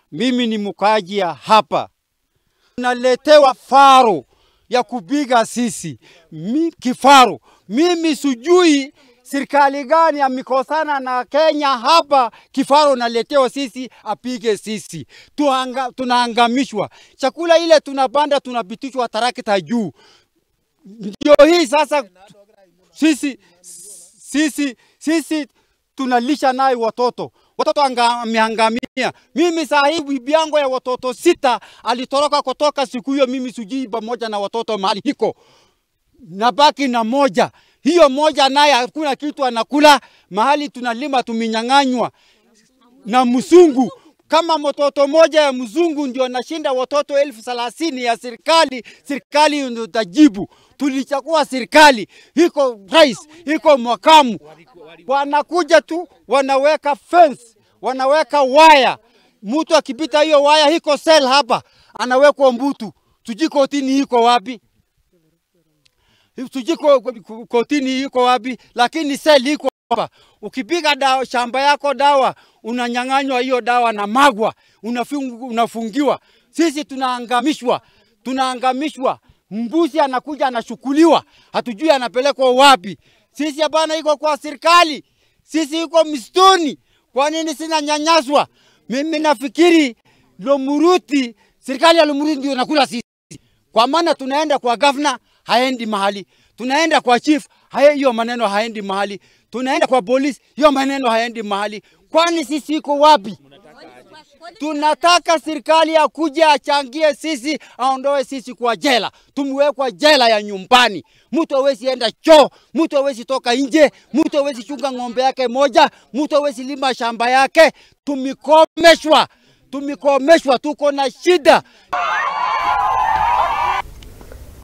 Mimi ni mkaaji ya hapa, naletewa faro ya kupiga sisi Mi, kifaru. Mimi sijui serikali gani amekosana na Kenya hapa, kifaru naletewa sisi apige sisi, Tuanga, tunaangamishwa. Chakula ile tunapanda tunapitishwa tarakta juu. Ndio hii sasa sisi, sisi, sisi tunalisha naye watoto watoto ameangamia. Mimi saa hii bibi yangu ya watoto sita alitoroka kutoka siku hiyo, mimi sijui pamoja na watoto mahali hiko, nabaki na moja. Hiyo moja naye hakuna kitu anakula, mahali tunalima tumenyang'anywa na mzungu. Kama mtoto moja ya mzungu ndio nashinda watoto elfu thelathini ya serikali, serikali ndio tajibu. Tulichagua serikali, iko rais, iko makamu, wanakuja tu wanaweka fence, wanaweka waya. Mtu akipita hiyo waya, iko sel hapa, anawekwa mbutu. Sijui kotini iko wapi, sijui kotini iko wapi, lakini sel iko hapa. Ukipiga dawa shamba yako dawa, unanyang'anywa hiyo dawa na magwa, unafungu, unafungiwa. Sisi tunaangamishwa, tunaangamishwa. Mbuzi anakuja anachukuliwa, hatujui anapelekwa wapi. Sisi hapana, iko kwa serikali, sisi iko msituni. Kwa nini sina nyanyaswa? Mimi nafikiri Lomuruti, serikali ya Lomuruti ndio nakula sisi, kwa maana tunaenda kwa gavana haendi mahali, tunaenda kwa chief hiyo maneno haendi mahali, tunaenda kwa polisi hiyo maneno haendi mahali. Kwani sisi iko wapi? Tunataka serikali akuje achangie sisi, aondoe sisi kwa jela, tumwekwa jela ya nyumbani. Mtu hawezi enda choo, mtu hawezi toka nje, mtu hawezi chunga ng'ombe yake moja, mtu hawezi lima shamba yake. Tumikomeshwa, tumikomeshwa, tuko na shida.